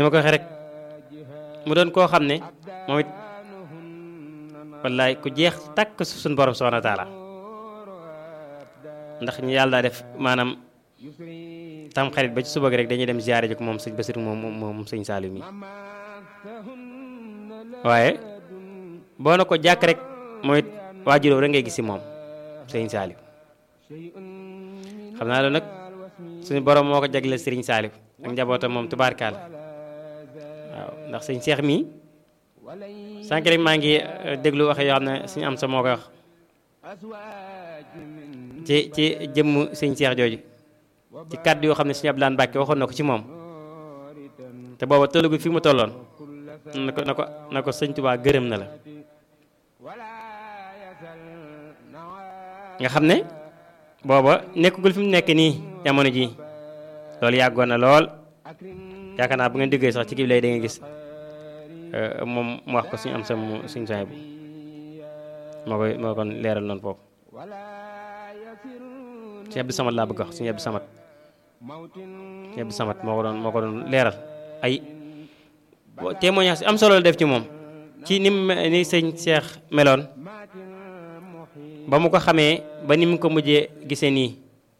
dama ko waxee rek mu doon koo xam ne moom it wallaay ku jeex takk suñu borom subhanahu wa taala ndax ñu yàlla daa def maanaam tam xarit ba ci suba gi rek dañuy dem ziyaare ji ko moom sëñ Basiru moom moom sëñ Saliou mi waaye boo na ko jàkk rek mooy waajuróom rek ngay gis si moom sëñ Saliou xam naa loolu nag suñu borom moo ko jagleel sëriñ Saliou ak njabootam moom tubaarkaal waaw ndax sëñ Cheikh mii sànq rek maa ngi déglu waxe yoo xam ne suñu am sa moo koy wax ci ci jëmm sëñ Cheikh jooju ci kàddu yoo xam ne suñu Abdoulaye Mbacke waxoon na ko ci moom te booba tollugu fi mu tolloon na ko na ko na ko sëñ Tuubaa gërëm na la nga xam ne booba nekkagul fi mu nekk nii jamono ji loolu yàggoon na lool yaakaar naa bu ngeen déggee sax ci kii lay da nga gis moom mu wax ko suñu am sa mu suñu soñ bu moo koy moo kon leeral noonu foofu suñu Abdou Samad laa bëgg wax suñu Abdou Samad suñu Abdou Samad moo ko doon moo ko doon leeral ay témoignage am solo la def ci moom ci ni mu ni sëñ Cheikh meloon ba mu ko xamee ba ni mu ko mujjee gisee nii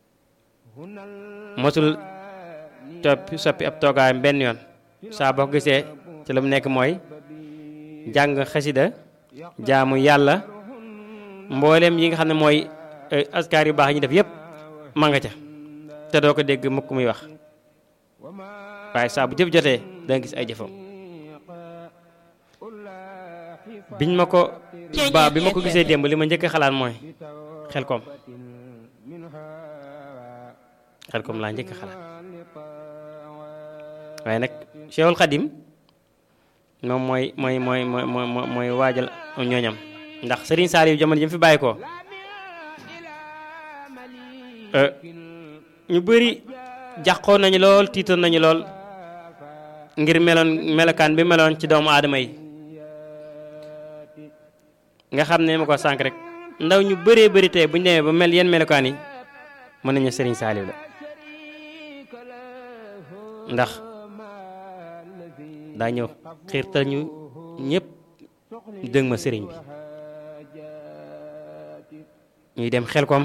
mosul topp soppi ab toogaayam benn yoon saa boo ko gisee ci la mu nekk mooy jàng xasida jaamu yàlla mboolem yi nga xam ne mooy askar yu baax yi ñu def yépp ma nga ca te doo ko dégg mukk muy wax waaye saa bu jëf jotee da nga gis ay jëfam biñ ma ko ba bi ma ko gisee démb li ma njëkk xalaat mooy xel koom xel koom laa njëkk xalaat waaye nag Cheikhul Khadim moom mooy mooy mooy mooy mooy waajal ñooñam ndax Serigne Saliou jamono ji mu fi bàyyi ko ñu bëri jàqoon nañu lool tiitoon nañu lool ngir meloon melokaan bi meloon ci doomu aadama yi nga xam ne ma ko sànq rek ndaw ñu bëree bëri tey bu ñu demee ba mel yenn melokaan yi mën nañu Serigne Saliou la ndax daa ñëw xiirtal ñu ñëpp dëng ma sëriñ bi ñuy dem xelkom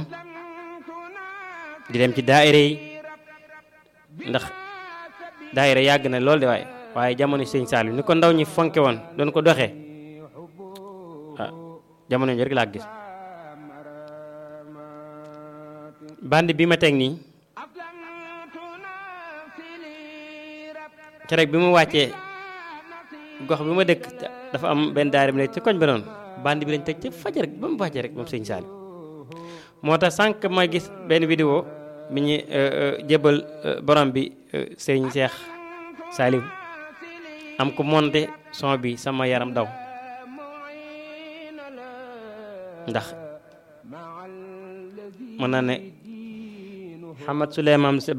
di dem ci daayira yi ndax daayira yàgg na lool de waaye waaye jamono sëñ Saliou ni ko ndaw ñi fonke woon doon ko doxee ah jamono ji rek laa gis band bi ma teg nii keroog bi mu wàccee gox bi ma dëkk dafa am benn daara bi nekk ci koñ ba noonu band bi lañ teg ci fajar rek ba mu wàccee rek moom sëñ Saliou moo tax sànq ma gis benn vidéo bi ñu jébal borom bi sëñ Cheikh Saliou am ko monté son bi sama yaram daw ndax mën naa ne Hamad Souleymane